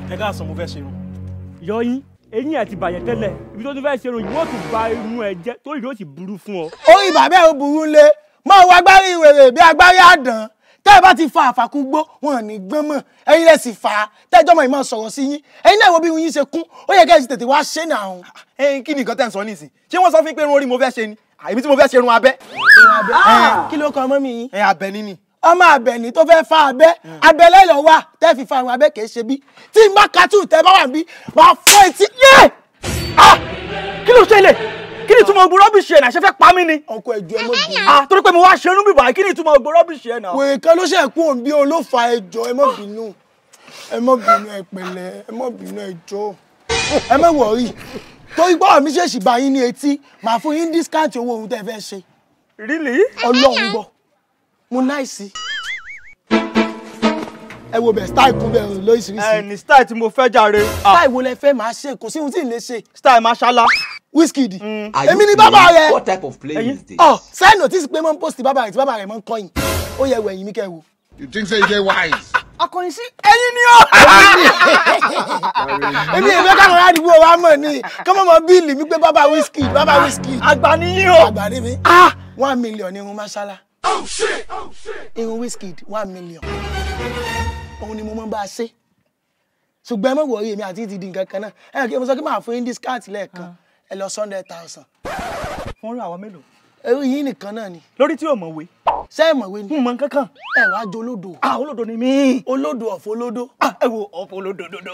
ẹ ká sọ mo fẹ́ ṣe irun. yọyín eyín ẹ ti bàjẹ́ tẹ́lẹ̀ ibi tó ti fẹ́ ṣerun yìí wọ́n tún ba irun ẹ jẹ́ tó ìlú ó sì burú fún ọ. orí bàbá ẹ̀ ò burú lé máa wọ agbárí ìwèrè bí agbárí àdán tẹ́ ẹ bá ti fa àfàkúgbó wọn ò ní gbọ́n mọ̀ ẹ̀yin lẹ̀ sì fà á tẹ́jọ́ mọ̀ ìmọ̀ sọ̀rọ̀ sí yín ẹ̀yin náà wo bí irun yín ṣe kún ó yẹ kẹ́ ẹ sì tètè wá ṣe náà ọ̀hún. ẹyin kí ni nǹkan tẹ̀ ń sọ nísìn ṣé wọ́n sọ fún mi pé irun orí mo fẹ́ ṣe ni àìmí tí mo fẹ́ ṣe irun abẹ́. kí ló kọ ọmọ mi yín ẹ abẹ níní. ọmọ abẹni tó fẹ́ fa abẹ́ abẹ́ lẹ́yọ̀ wà tẹ́ fi fa àwọn abẹ́ kìí ṣe bí tí n bá katú tẹ́ bá wà bí wàá fọ́ etí yé. kí ló ṣẹlẹ̀ kí ni ìtumọ̀ ogun rọ́bìṣì ẹ̀ náà ṣe fẹ́ pa mí ni. ọkọ ẹjọ ẹ mọ bí ah torí pé mo wá ṣerun bíbá kí ni ìtumọ̀ ogun rọ́bìṣì ẹ̀ náà. wèrè kan ló ṣe kú òun bí olófa ẹjọ ẹ mọ bínú ẹ mọ bínú ẹ pẹ̀lẹ́ ẹ mọ bínú ẹjọ ẹ mọ wọrí torí gbọ́dọ̀ mi ṣèṣì bá yín ní etí màá fún yín discount owó ohun tẹ́ fẹ́ ṣe really. ọlọ́run gbọ́ mo náìsí ẹ wo bẹ̀ style kún bẹ̀ ẹ lóríṣiríṣi ní style tí mo fẹ́ jàre. ah style wo lẹ fẹ́ máa ṣe kò sí ohun tí ì lè ṣe style mashallah. Wizkid Are you èmi ni playing? bàbá rẹ What type of play is this? ọ send notice pé mo ń post bàbá rẹ tí bàbá rẹ mọ ń kọyìn ó yẹ wẹ̀yìn mi kẹ́ wo. You think say you dey wise? akọrin sí ẹyin ni ó. èmi ìfẹ́ káwọn àdìgbò wa mọ̀ ni kọ́mọ́ mọ bíìlì mi pé bàbá Wizkid bàbá Wizkid àgbà nìyí o. àgbà ni mi one million irun mashala irun Wizkid one million òun ni mo mọ bá a ṣe ṣùgbọ́n ẹ mọ̀ wọ̀ọ́rí èmi àti ti di nǹkan kan náà ẹ kí mo sọ kí màá fún yín discount lẹ́ẹ̀kan ẹ lọ hundred thousand wọ́n rí àwọn mélòó. ẹrú yín nìkan náà ni lórí tí ò mọ̀wé. ṣé ẹ mọ̀wé ni n mọ̀ kankan. ẹ wàá jọ olódo ah olódo ni mí. olódo ọ̀fọ̀ olódo ah ẹ wo ọ̀pọ̀ olódododo.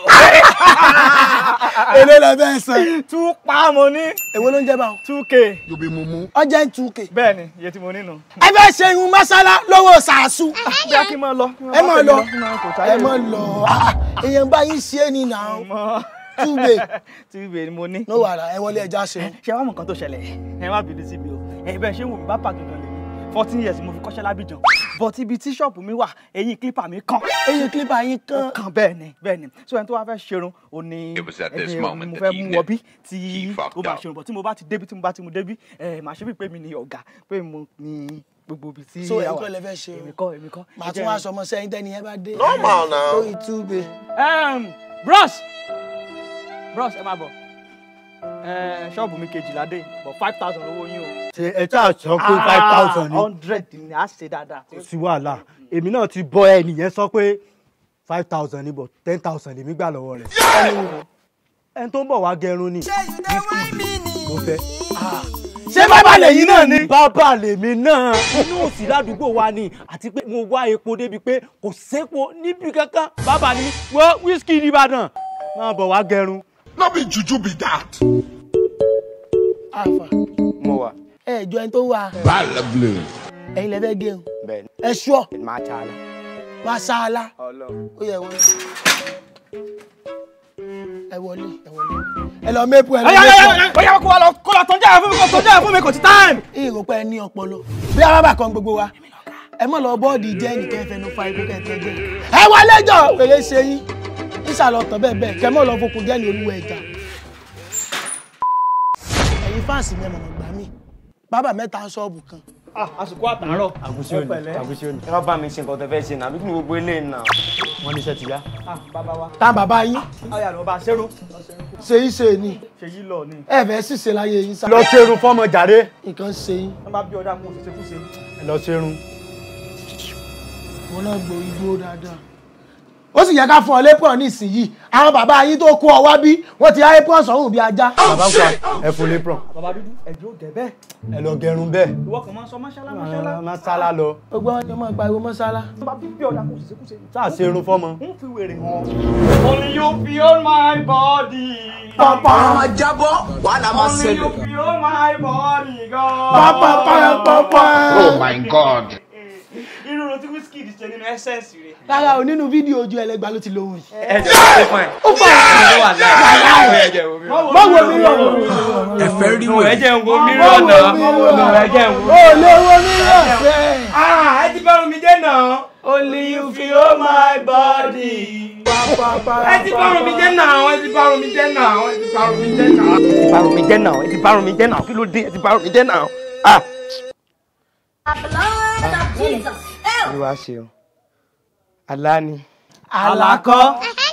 èlé lọ bẹ́ẹ̀ san two pa mo ní. èwo ló ń jẹ́ báwọn two k. You be mumu. ọjà ń two k bẹ́ẹ̀ ni iye tí mo ní nù. ẹ fẹ́ ṣe irun masala lọ́wọ́ sàásù bí a kì í máa lọ. ẹ mọ̀ lọ ẹ ẹ mọ̀ lọ Ah, èèyàn bá yín ṣe é ní nà ó mọ. túbẹ̀ two k ni mo ní. ló wà rà ẹ wọlé ẹja ṣe ṣé wàá mọ̀ nǹkan tó ṣẹlẹ̀ ẹ má bínú sí mi o ẹ bẹ́ẹ̀ ṣé wò mí bá pàgì gan lèmi fourteen years mo fi kọ́ṣẹ́ lábìjàn but ibi tí ṣọ́ọ̀bù mi wà eyín clipper mi kàn eyín clipper yín kan kan bẹ́ẹ̀ ni bẹ́ẹ̀ ni so ẹni tó wá fẹ́ ṣerun ò ní It was at this ẹni moment mo that fẹ́ he mú knew wọbí tí he fucked ó bá up. ṣerun bọ̀ tí mo bá ti débi tí mo bá ti mú débi ẹ màá ṣe bí pé mi ni ọ̀gá pé mo ní gbogbo ibi tí so a ẹ̀yin wà. kọ́ lẹ fẹ́ ṣe o èmi kọ́ èmi kọ́ màá Ẹ tún jẹ́- wá sọmọ sẹ́yìn tẹ́ni ẹ bá dé Normal now. lórí túbẹ̀ Em, bros bros ẹ máa bọ̀ ẹ ṣọ́ọ̀bù mi kejìlá dé but five thousand owó yín o. ṣe ẹ tí a sọ pé five thousand ni hundred ni a ṣe dáadáa. kò sí wàhálà èmi náà ti bọ ẹnìyẹn sọ pé five thousand ni but ten thousand lèmi gbà lọ́wọ́ rẹ̀ ẹni tó ń bọ̀ wá gẹrun ni mo fẹ́. ṣé bàbá lẹ́yìn náà ni bàbá lèmi náà inú òsì ládùúgbò wa ni àti pé mo wá epo débi pé kò sépo níbi kankan bàbá ni wọ́n wíṣkì nìbàdàn máa bọ̀ wá gẹrun. No be juju be that. àfà mo wà ẹ jọ ẹni tó wà Bala blue. ẹ̀yin lẹ fẹ́ gẹrun bẹ́ẹ̀ ẹ ṣọ́ ni máa ta la. masala Ọlọ́run. ó yẹ wọlé ẹ wọlé ẹ wọlé ẹ lọ mẹ́pù ẹ lọ mẹ́pù Oya kó wa lọ kó lọ tọ́jà fún mi kó tọ́jà fún mi kò ti time. ìròpẹ́ ẹ ní ọpọlọ bí arábà kan gbogbo wa ẹ mọ̀ lọ bọ́ọ̀dì jẹ́ nìkan ẹ fẹnu fa ikú kẹtẹ jẹ́ ẹ wá lẹ́jọ́ wèrè ṣe yín ìsàlọ̀ tán bẹ́ẹ̀ bẹ́ẹ̀ kẹ mọ̀ lọ fokùn jẹ́ ní olúwa ẹja ẹ̀yin fáǹsì mi ẹ̀ mọ̀mọ́ gbà mí bàbá mẹ́ta ṣọ́ọ̀bù kan àsìkò àtàárọ̀. àgùsí òní àgùsí òní ẹ má bá mi ṣe nǹkan tó fẹ́ ṣe náà bí kí ni gbogbo eléyìí náà. wọn ní iṣẹ́ ti yá. bàbá wa. tá bàbá yín ọyà ló bá ṣerú. ṣe yín ṣe ni ṣe yí lọ ni. ẹ fẹ́ sì ṣe láyé yín sá lọ ṣerun fọmọ jàre nǹkan ṣe yín wọ́n bá bí ọ̀dà kó ṣe kú ṣe. ẹ lọ ṣerun. wọn náà gbọ́ igbó dáadáa ó sì yẹ ká fún ọ lépọ̀ nísìnyí àwọn bàbá yín tó kó ọ wá bí wọ́n ti háyé pọ̀ sọ́hùn bí ajá bàbá ń pa ẹ fún lépron bàbá dúdú ẹ̀jẹ̀ ò dẹ̀ bẹ́ẹ̀. ẹ lọ gẹrun bẹ́ẹ̀ ìwọ kan máa ń sọ máṣálá máṣálá. má sálá lọ gbogbo wọn ni wọn pariwo mọ́sálá wọ́n bá bí ọ̀dà kó ṣe kú ṣe. sáà ṣerun fọmọ. ń fi wèrè hàn. only you feel my body. Àwọn jábọ́ wàhálà máa only you ṣẹlẹ̀. feel my body gan. pápápápápá. Oh my God. irú ro tí Wizkid ṣe nínú ẹsẹ̀nsì rẹ̀. rárá o nínú fídíò ojú ẹlẹgbàá ló ti lóhùn yìí. ẹ jẹ́ ṣe fún ẹ. ó fà á wà láàárín ẹ jẹ́ omi. má wo mi rọ̀ wò mí rọ̀. Ẹ fẹ́ rí ẹ wẹ̀. jẹ́ ń wo má mírọ̀ wo náà. mi rọ̀. ẹ jẹ́ ń wo. o lè wo mi rọ̀ sẹ́. ẹ ti bá mi jẹ́ náà. only you feel my body. ẹ ti bá mi jẹ́ náà ẹ ti bá mi jẹ́ náà ẹ ti bá mi jẹ́ náà. ẹ ti bá mi jẹ́ náà ẹ ti bá mi jẹ́ náà kí ló dé ẹ ti bá mi jẹ́ náà. ah Jesus. olúwa ṣeun àlá ni. àlàkọ́